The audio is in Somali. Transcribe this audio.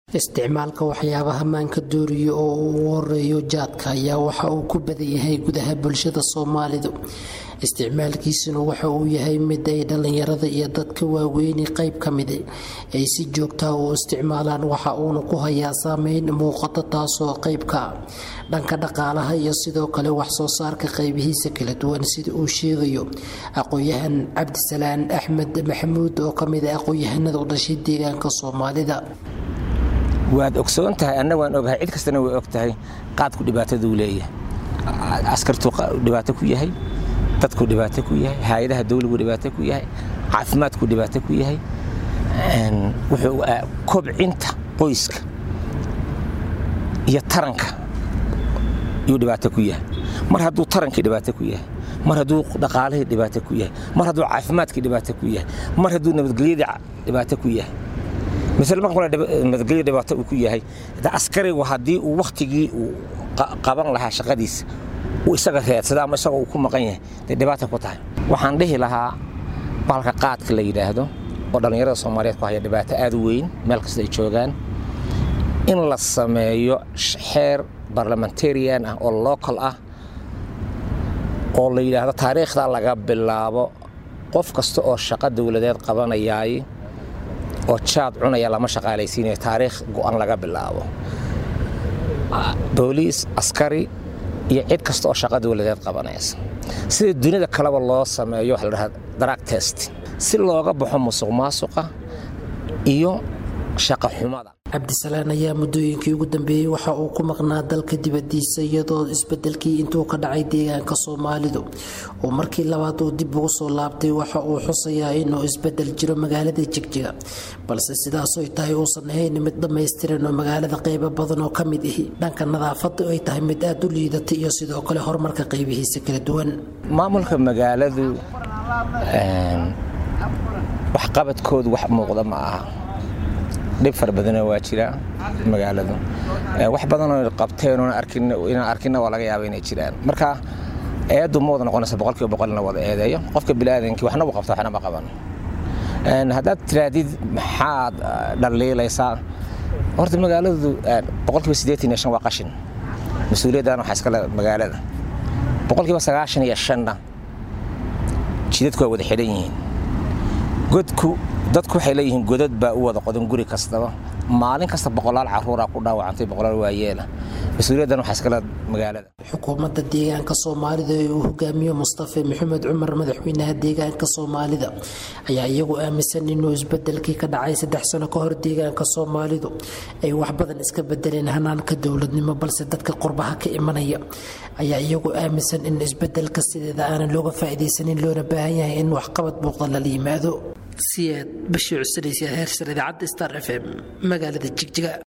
isticmaalka waxyaabaha maanka dooriya oo uu ugu horeeyo jaadka ayaa waxa uu ku badan yahay gudaha bulshada soomaalidu isticmaalkiisuna waxa uu yahay mid ay dhallinyarada iyo dadka waaweyni qayb ka mid ay si joogtaa u isticmaalaan waxa uuna ku hayaa saameyn muuqata taasoo qaybka dhanka dhaqaalaha iyo sidoo kale waxsoo saarka qaybihiisa kala duwan sida uu sheegayo aqoon-yahan cabdisalaan axmed maxamuud oo kamid a aqoon-yahanada u dhashay deegaanka soomaalida waad ogsoon tahay anna waan ogahay cid kastana way og tahay qaadku dhibaataduu leeyahay askartuu dhibaato ku yahay dadku dhibaato ku yahay hay-adaha dawligu dhibaato ku yahay caafimaadku dhibaato ku yahay wuxuu kobcinta qoyska iyo taranka yuu dhibaato ku yahay mar hadduu tarankii dhibaato ku yahay mar hadduu dhaqaalihii dhibaato ku yahay mar hadduu caafimaadkii dhibaato ku yahay mar hadduu nabadgelyadii dhibaato ku yahay misal marka nabadgelyo dhibaato uu ku yahay askarigu haddii uu wakhtigii uu qaban lahaa shaqadiisa uu isaga reedsada ama isagoo uu ku maqan yahay dee dhibaata ku tahay waxaan dhihi lahaa bahalka qaadka la yidhaahdo oo dhallinyarada soomaaliyeed ku haya dhibaato aad u weyn meel kasta ay joogaan in la sameeyo xeer barlamentarian ah oo local ah oo la yidhaahdo taariikhda laga bilaabo qof kasta oo shaqo dowladeed qabanayaay oo jaad cunaya lama shaqaalaysiinayo taariikh go'an laga bilaabo booliis askari iyo cid kasta oo shaqa dowladeed qabanaysa sida dunida kaleba loo sameeyo waxa la dhahaa drug test si looga baxo musuq maasuqa iyo shaqa xumada cabdisalaan ayaa muddooyinkii ugu dambeeyey waxa uu ku maqnaa dalka dibadiisa iyadoo isbedelkii intuu ka dhacay deegaanka soomaalidu oo markii labaad uu dib ugu soo laabtay waxa uu xusayaa inuu isbedel jiro magaalada jigjiga balse sidaasoy tahay uusan ahayn mid dhammaystiran oo magaalada qaybo badan oo ka mid ahi dhanka nadaafadda ay tahay mid aad u liidata iyo sidoo kale horumarka qaybihiisa kala duwan maamulka magaaladu waxqabadkoodu wax muuqda ma aha dhib fara badanoo waa jira magaaladu wax badanoo qabteen inaan arkinna waa laga yaaba inay jiraan marka eeddu ma wada noqonaysa boqolkiiba boqol in la wada eedeeyo qofka biniaadankii waxna buu qabta waxna ma qaban haddaad tiraadid maxaad dhaliilaysaa horta magaaladu boqolkiiba siddeetan iyo shan waa qashin mas-uuliyaddan waxaa iskale magaalada boqolkiiba sagaashan iyo shanna jidadku waa wada xidhan yihiin godku dadku waxay leeyihiin godad baa u wada qodan guri kastaba maalin kasta boqolaal caruuraa ku dhaawacantay boqolaal waayeela mas-uuliyaddan waxaa iskale magaalada xukuumadda deegaanka soomaalida ee uu hogaamiyo mustafe maxamed cumar madaxweynaha deegaanka soomaalida ayaa iyagu aaminsan inuu isbedelkii ka dhacay saddex sano ka hor deegaanka soomaalidu ay wax badan iska bedeleen hanaanka dowladnimo balse dadka qurbaha ka imanaya ayaa iyagu aaminsan in isbedelka sideeda aanan looga faa'iidaysanin loona baahan yahay in waxqabad muuqda lala yimaado siyaad bashii cusanaysya heersar idaacadda star f m magaalada jigjiga